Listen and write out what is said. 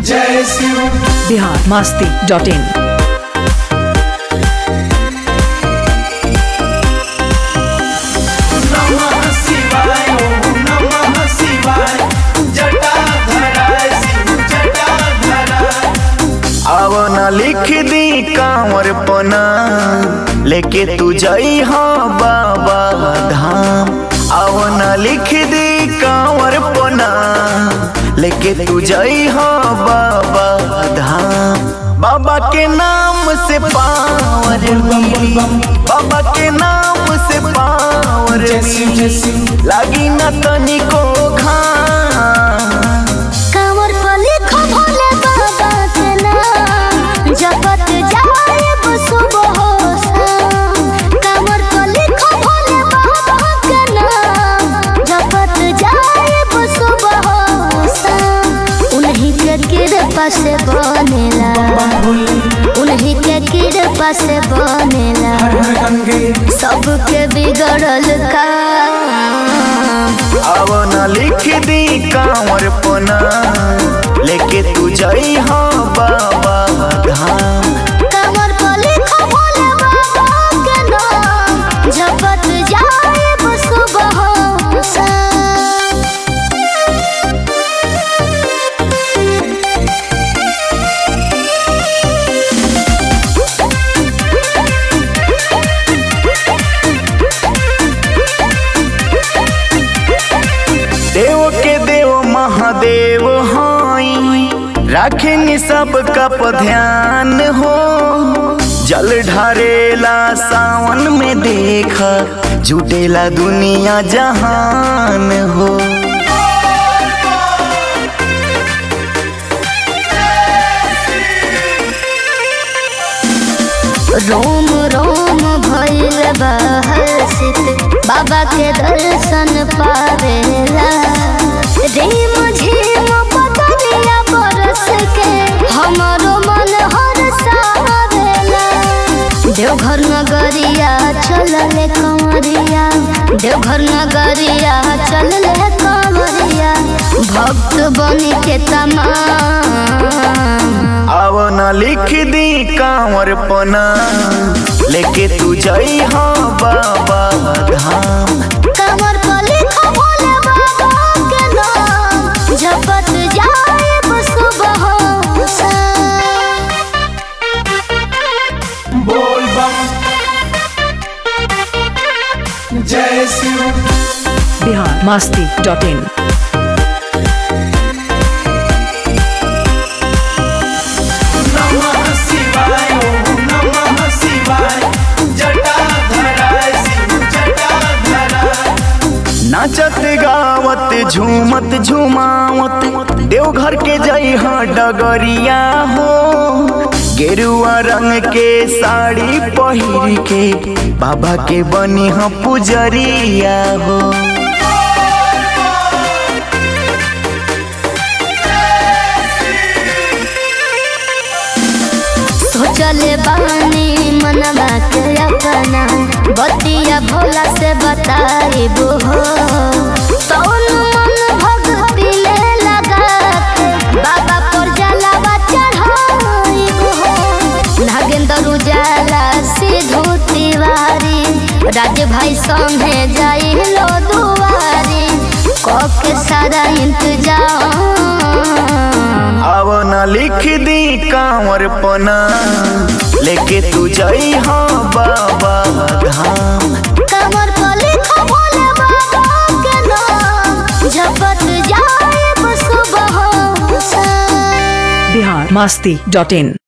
जय Shiv Bihar Masti dot in नमः शिवाय ओम नमः शिवाय जटाधराय शिव जटाधराय आवना लिख दी कांवर पना लेके तू जाई हाँ बाबा धाम आवना लिख दी कांवर पना लेके तू जाई हाँ बाबा धाम बाबा के नाम से पावर मिली बाबा के नाम से पावर जय शिव जय मिली शिव लागी न तनिको घाम कांवर पर लिखो भोले बाबा के नाम जपत जाएब सुबह शाम कांवर पर लिखो भोले बाबा के नाम जपत जाएब सुबह शाम उन्हीं के कृपा से बनेला बम भोले उन्हीं के कृपा से बनेला हर हर गंगे सबके बिगड़ल काम आवना लिख दी कांवर पना लेके तू जाई हाँ बाबा धाम कमर पर लिखो भोले बाबा के नाम झपट जाएब सुबह शाम देव के देव महादेव हाई राखिन सब कप ध्यान हो जल ढारेला सावन में देखा जुटेला दुनिया जहान हो रोम रोम भइल बहसित बाबा के दर्शन पावेला रेम झीम पतनिया बरस के हमरो मन हरसावेला देवघर नगरिया चलले कंवरिया देवघर नगरिया चलले कंवरिया भक्त बनी के तमाम आवना लिख दी कांवर पना लेके तू जाई हाँ बाबा धाम कमर पर लिखो भोले बाबा के नाम झपट जाएब सुबह शाम बोल बम जय शिव बिहार मस्ती डॉट इन नमः शिवाय ओम नमः शिवाय जटाधराय शिव जटाधराय नाचत गावत झूमत झुमावत देवघर के जई हाँ डगरिया हो गेरुआ रंग के साड़ी पहिर के बाबा के बनी हाँ पुजरिया हो सोचले बानी मनवा के अपना बतिया भोला से बताइबो हो तौन मन भक्ति में लगा के बाबा पर जलावा चढ़ाइबो हो नागेंद्र उजाला सिद्धू तिवारी राज भाई संगे जाई लो दुआरी कब के सारा इंतजाम आवना लिख दी कांवर पना लेके तू जाई हाँ बाबा धाम कमर पर लिखो भोले बाबा के नाम झपट जाएब सुबह शाम बिहार मस्ती डॉट इन